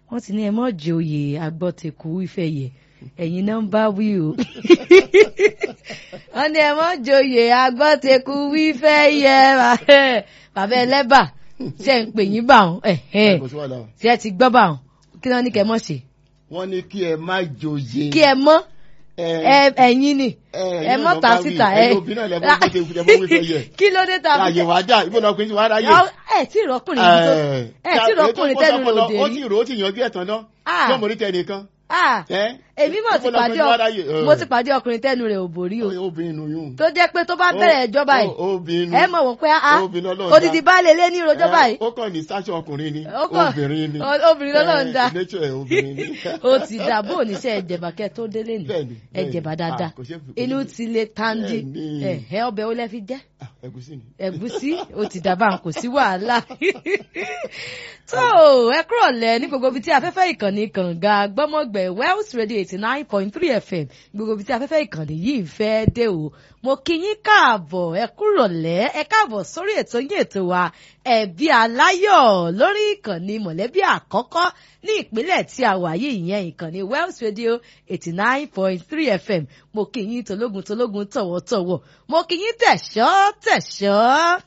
wọ́n ti ní ẹ mọ́ joyè agbọ́tẹ̀kù ìfẹ̀yẹ ẹ̀yin náà ń bá wí o wọ́n ní ẹ mọ́ joyè agbọ́tẹ̀kù ìfẹ̀yẹ bàbá ẹlẹ́bà ṣe ń pè yín bá wọn kò sí wàhálà. ṣe ẹ ti gbọ́ bá wọn kí wọ́n ní kẹ́ mọ̀ ṣe wọ́n ní kí ẹ má joyè. kí ẹ mọ́ ẹ ẹ̀yin ni ẹ mọ́ ta síta ẹ ẹ obìnrin náà lẹ bọ́ bó ṣe ẹ bọ́ wípé yẹ. kí ló dé ta àyè wá dà ibo lọkùnrin ti wá ráyè. ẹ tí ìrọ́kùnrin yìí tó ẹ tí ìrọ́kùnrin tẹnu rẹ̀ òde ó rí ti rò ó ti yanjú ẹ̀tàn náà Ah. tí ọmọ orí tẹ nìkan. Ah, ẹ èmi mọ̀ ti ibo pàdé lọkùnrin ti wá ọ ráyè. Ẹ. mo ti pàdé ọkùnrin tẹnu rẹ̀ ò borí o obìnrin nù yún. tó jẹ́ pé tó bá bẹ̀rẹ̀ ìjọba yìí Ó- obìnrin nù. ẹ mọ̀ wọ́n pé a Obìnrin Ọlọ́run odidi dá. baálé lé ní ìrojọ́ Ẹ, báyìí ó kàn ní sáṣọ ọkùnrin ni Ó kàn- obìnrin ni o- obìnrin lọ́lọ́run dá. Ẹ, nature ẹ, obìnrin ni. ó ti dà bó oníṣẹ́ ẹ̀jẹ̀bàkẹ́ tó délé ní Bẹ́ẹ̀ni, bẹ́ẹ̀ni. ẹ̀jẹ̀bà dáadáa Ah, kò ṣeé fi- kò inú ṣeé fi- ti le tandi Bẹ́ẹ̀ni. ẹ̀hẹ́ ọbẹ̀ ó lẹ́ fi jẹ́ Ah, ẹ̀gúsí ni. ẹ̀gúsí ó ti dàbà kò sí wàhálà tó ẹ kúrò lẹ ní gbogbo ibi tí afẹ́fẹ́ ìkànnì kànga gbọ́mọ̀gbẹ̀ Wells Radio eighty nine point three FM gbogbo ibi tí afẹ́fẹ́ ìkànnì yìí fẹ́ dé o mo kí yín káàbọ̀ ẹ kúrò lẹ ẹ káàbọ̀ sórí ètò yín ètò wa ẹ̀bí aláyọ̀ lórí ìkànnì mọ̀lẹ́bí àkọ́kọ́ ní ìpínlẹ̀ tí a wà yìí ìyẹn ìkànnì Wells Radio eighty nine point three FM mo kí yín tológun tológun tọ̀wọ̀tọ̀wọ̀ mo kí yín tẹ̀ṣọ́ tẹ̀ṣọ́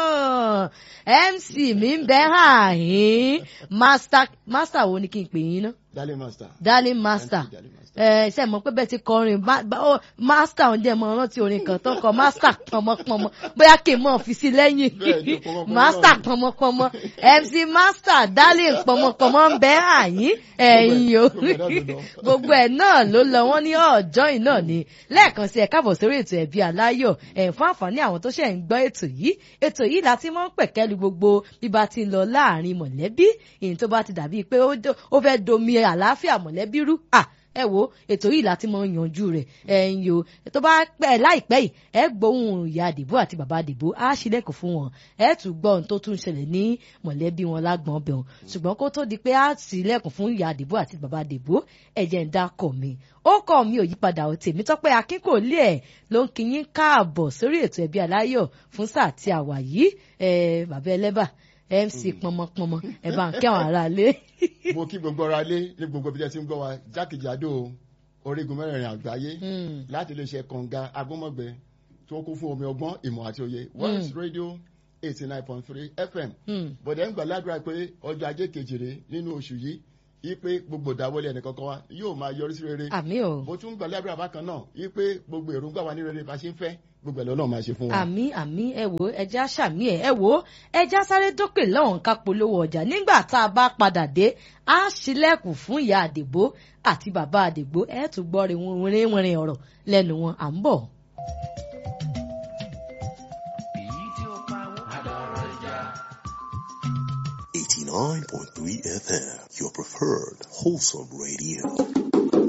MC mi ń bẹ hàn yín master master wo ni kí n pè yín ná Darling master. darling master MC Darling master. ẹ ṣe mọ̀ pé bẹ́ẹ̀ ti kọrin ba- ba- ó, master ń jẹ́ mọ́ rántí orin kan tó kọ master pọmọpọmọ bóyá kì í mọ̀ fi sí lẹ́yìn Bẹ́ẹ̀ni, pọmọpọmọ master náà. pọmọpọmọ MC master darling pọmọpọmọ ń bẹ àyín ẹ̀yìn o gbogbo ẹ̀ náà gbogbo ẹ̀ náà ló lọ. ló lọ wọ́n ní ọjọ́ yìí náà ni lẹ́ẹ̀kan sí ẹ káàbọ̀ sórí ètò ẹ̀bí aláyọ̀ ẹ̀ fún àǹfààní àwọn tó ṣẹ̀ ń gbọ́ ètò yìí ètò yìí láti mọ́ ń pẹ̀kẹ́lu gbogbo bí bá ti ń lọ láàrin mọ̀lẹ́bí ìyẹn tó bá ti dàbí pé ó do- ó fẹ́ domi àlàáfíà mọ̀lẹ́bí rú à ẹ wo ètò yìí láti mọ yanjú rẹ̀ ẹ̀yin o tó bá pẹ́ láìpẹ́ yìí ẹ gbóhùn ìyá àdìbò àti bàbá àdìbò á ṣílẹ̀kùn fún wọn ẹ tún gbọ́ ohun tó tún ṣẹlẹ̀ ní mọ̀lẹ́bí wọn lágbọ̀n ọbẹ̀ wọn ṣùgbọ́n kó tó di pé á ṣílẹ̀kùn fún ìyá àdìbò àti bàbá àdìbò ẹ̀jẹ̀ ń dákọ̀ mi ó kọ́ mi ò yípadà ò tèmi tọ́pẹ́ akínkòlé ẹ̀ ló ń kí yín káàbọ̀ sórí ètò ẹbí aláyọ̀ fún sáà tí a wà yìí ẹ bàbá ẹlẹ́bà MC pọmọpọmọ ẹ bá ń kí àwọn aráalé. mo kí gbogbo ara lé ní gbogbo ibi tí ẹ ti ń gbọ́ wa jákèjádò orígun mẹ́rẹ̀ẹ̀rin àgbáyé Mm. láti iléeṣẹ́ kànga agbọ́mọ̀gbẹ tó kún fún omi ọgbọ́n ìmọ̀ àti òye Wells Radio eighty nine point three FM Mm. bọ̀dẹ̀ ń gbàládùra pé ọjọ́ ajé kejìlé nínú oṣù yìí yí pé gbogbo ìdáwọlé ẹnìkankan wa yóò máa yọrí sí rere àmì o. mo tún gbàládùra bákan náà yí pé gbogbo èròǹgbà wa ní rere bá ṣe ń fẹ́ gbogbo ẹ̀ lọ́nà máa ṣe fún wa. àmì àmì ẹ wò ẹja ṣàmì ẹ ẹ wò ẹja sáré dókè lọ́hùn ká polówó ọjà nígbà tá a bá padà dé á ṣílẹ̀kùn fún ìyá àdìbò àti bàbá àdìbò ẹ tún gbọ́ rinwinrin ọ̀rọ̀ lẹ́nu wọn à ń bọ̀. Eighty nine point three FM, your preferred wholesome radio.